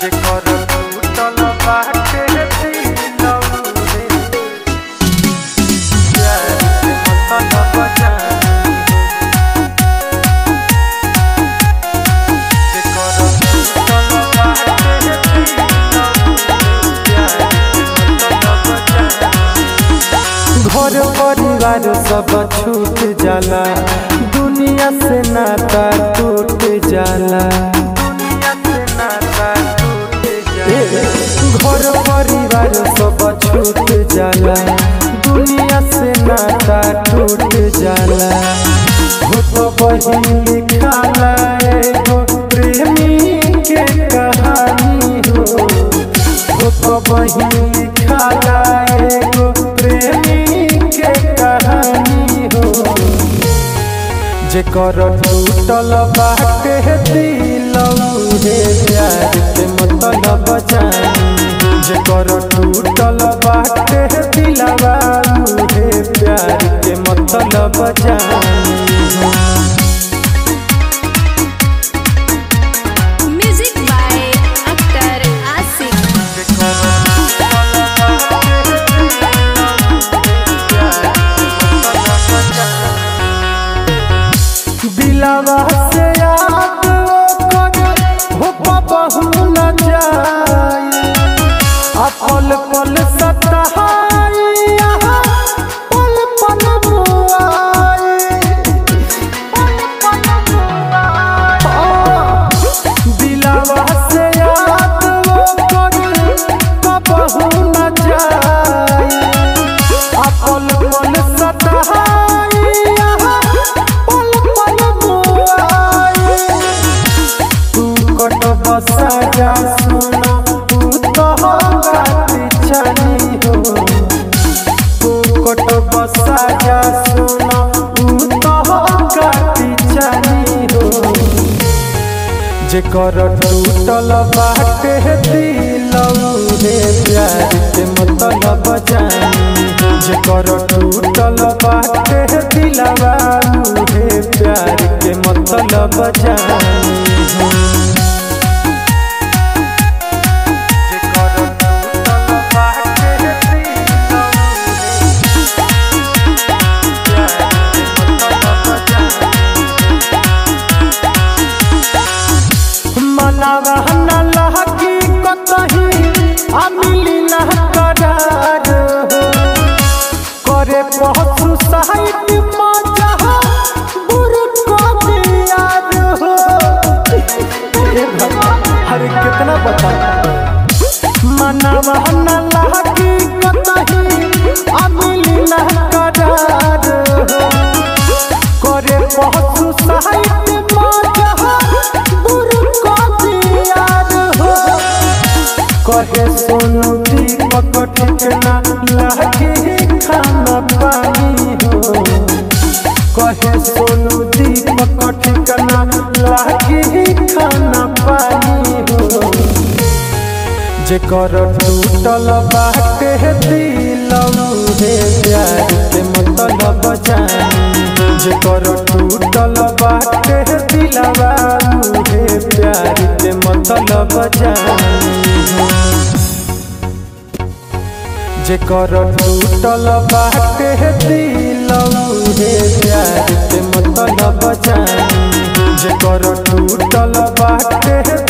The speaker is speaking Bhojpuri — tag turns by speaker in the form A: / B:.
A: जेकर टूटल बाटे दिलौरे प्यार के मतलब जानी जेकर टूटल बाटे दिलौरे प्यार के मतलब जानी घर परिवार सब छूट जाला दुनिया से नाता टूट जाला दुनिया से नाता टूट जाला घर परिवार सब छूट जाला दुनिया से नाता टूट जाला हो तो बहिन लिखाला एगो प्रेमी के कहानी हो हो तो बहिन लिखाला एगो प्रेमी के कहानी हो जेकर टूटल बाटे दिलौरे प्यार के मतलब जानी जेकर टूटल बाटे दिलवा रे प्यार के मतलब जानी
B: Music by Akhtar Asif.
A: दिलावा से याद ओकर हो बहु न जाए आ पल पल सताई यहाँ पल पल बुआई पल पल बुआई दिलावा से याद ओकर बहु न जाए आ पल पल सताई यहाँ पल पल बुआई तू कट बसा जा सुनो तू तो गाती चली हो तू कट बसा जा सुनो तू तो गाती चली हो जेकर टूटल बाटे दिलौरे प्यार के मतलब जानी जेकर टूटल बाटे दिलवा रे प्यार के मतलब जानी जेकर टूटल बाटे दिलौरे प्यार के मतलब जानी मनावा न लहकी कतही आ मिली न करार हो करे पहुँचू साहित मजा बुरु को दियार हो ए भगवान हरे कितना बता मनावा न लहकी कतही आ मिली न करार हो करे पहुँचू साहित्य मजा बुरु को दियार हो कहे सोनू दीपक ठिकना लागे खाना पानी हो कहे सोनू दीपक ठिकना लागे खाना पानी हो जेकर टूटल बाटे दिलौरे प्यार के मतलब जानी जेकर टूटल बाटे दिलवा रे प्यार के मतलब जानी जेकर टूटल बाटे दिलौरे प्यार के मतलब जानी जेकर टूटल बाटे